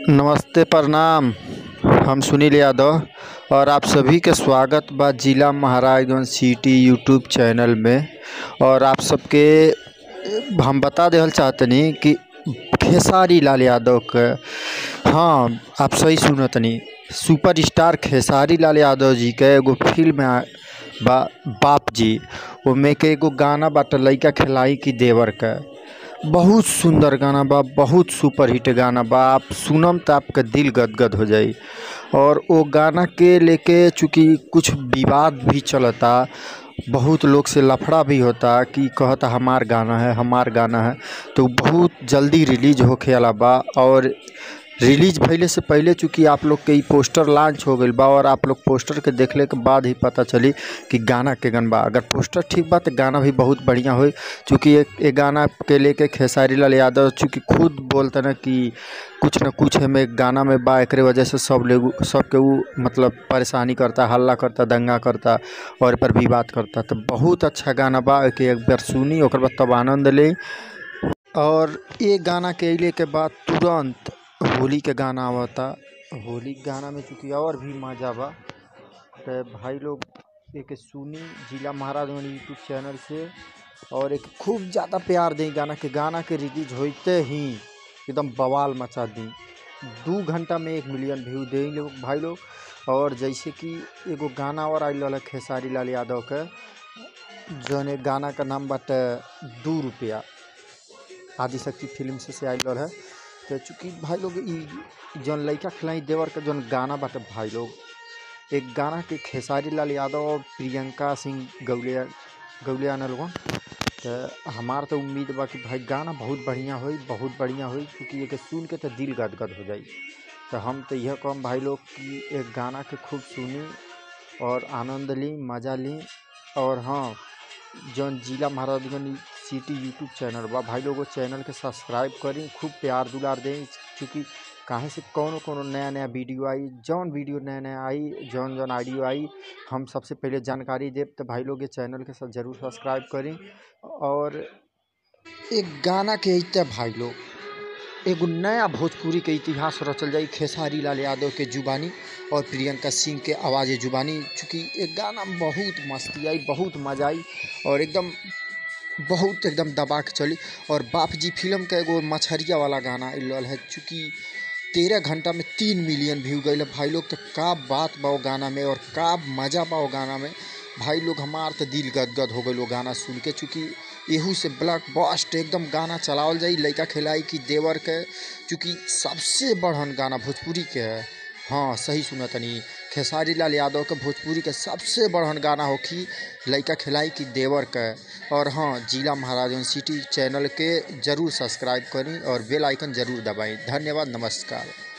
नमस्ते प्रणाम हम सुनील यादव और आप सभी के स्वागत बा जिला महाराजगंज सिटी यूट्यूब चैनल में और आप सबके हम बता देहल चाहतनी कि खेसारी लाल यादव के हाँ आप सही सुनतनी सुपर स्टार खेसारी लाल यादव जी के एगो फिल्म आ- बा बाप जी ओमे के एगो गाना बाटे लइका खिलाई की देवर के बहुत सुंदर गाना बा बहुत सुपर हिट गाना बा आप सुनम तो आपका दिल गदगद हो जाई और वो गाना के लेके चूँकि कुछ विवाद भी चलता बहुत लोग से लफड़ा भी होता कि कहता हमार गाना है हमार गाना है तो बहुत जल्दी रिलीज होखे वाला बा और रिलीज भइले से पहले चूँकि आप लोग के ई पोस्टर लॉन्च हो गईल बा और आप लोग पोस्टर के देखले के बाद ही पता चली कि गाना के गन बा अगर पोस्टर ठीक बा तो गाना भी बहुत बढ़िया होई चूँकि एक एक गाना के लेके खेसारी लाल यादव चूँकि खुद बोलते ना कि कुछ न कुछ हमें गाना में बा एकरे वजह से सब लोग सबके ऊ मतलब परेशानी करता हल्ला करता दंगा करता और ए पर विवाद करता तो बहुत अच्छा गाना बा एके एक बार सुनी ओकर बाद तब आनंद ले और ये गाना के अइले के बाद तुरंत होली के गाना आवता होली के गाना में चूँकि और भी मजा बा तो भाई लोग एक सुनी जिला महाराजगंज यूट्यूब चैनल से और एक खूब ज़्यादा प्यार दें गाना के गाना के रिलीज होते ही एकदम बवाल मचा दी दू घंटा में एक मिलियन व्यू दे लोग भाई लोग और जैसे कि एगो गाना और आइल रहल खेसारी लाल यादव के जौन एक गाना का नाम बाटे दू रुपया आदिशक्ति फिल्म से से आइल रहल है तो चूँकि भाई लोग ई जौन लइका खिलाई देवर के जौन गाना बाटे भाई लोग एक गाना के खेसारी लाल यादव और प्रियंका सिंह गौलिया गौलिया ने लोगन तो हमार तो उम्मीद बा कि भाई गाना बहुत बढ़िया होई बहुत बढ़िया होई क्योंकि एके सुन के तो दिल गदगद हो जाई तो हम तो यह कहम भाई लोग कि एक गाना के खूब सुनी और आनंद ली मज़ा ली और हाँ जौन जिला महाराजगंज सिटी यूट्यूब चैनल बा भाई लोग वो चैनल के सब्सक्राइब करी खूब प्यार दुलार दें चूँकि काहे से कौनो कौनो नया नया वीडियो आई जौन वीडियो नया नया आई जौन जौन ऑडियो आई हम सबसे पहले जानकारी देब तो भाई लोग ये चैनल के साथ जरूर सब्सक्राइब करी और एक गाना के अइते भाई लोग एगो नया भोजपुरी के इतिहास रचल जाई खेसारी लाल यादव के जुबानी और प्रियंका सिंह के आवाज़ जुबानी चूँकि एक गाना में बहुत मस्ती आई बहुत मजा आई और एकदम बहुत एकदम दबा के चली और बाप जी फिल्म का एगो मछरिया वाला गाना आइल रहल है चूँकि तेरह घंटा में तीन मिलियन व्यू गई भाई लोग तो का बात बा वो गाना में और का मज़ा बा वो गाना में भाई लोग हमार तो दिल गदगद हो गई वो गाना सुन के चूँकि एहू से ब्लॉक बस्ट एकदम गाना चलावल जाई लइका खिलाई की देवर के चूँकि सबसे बढ़न गाना भोजपुरी के है हाँ सही सुना तनी खेसारी लाल यादव के भोजपुरी के सबसे बढ़न गाना होखी लइका खिलाई की देवर के और हाँ जिला महाराजगंज सिटी चैनल के जरूर सब्सक्राइब करी और बेल आइकन जरूर दबाएं धन्यवाद नमस्कार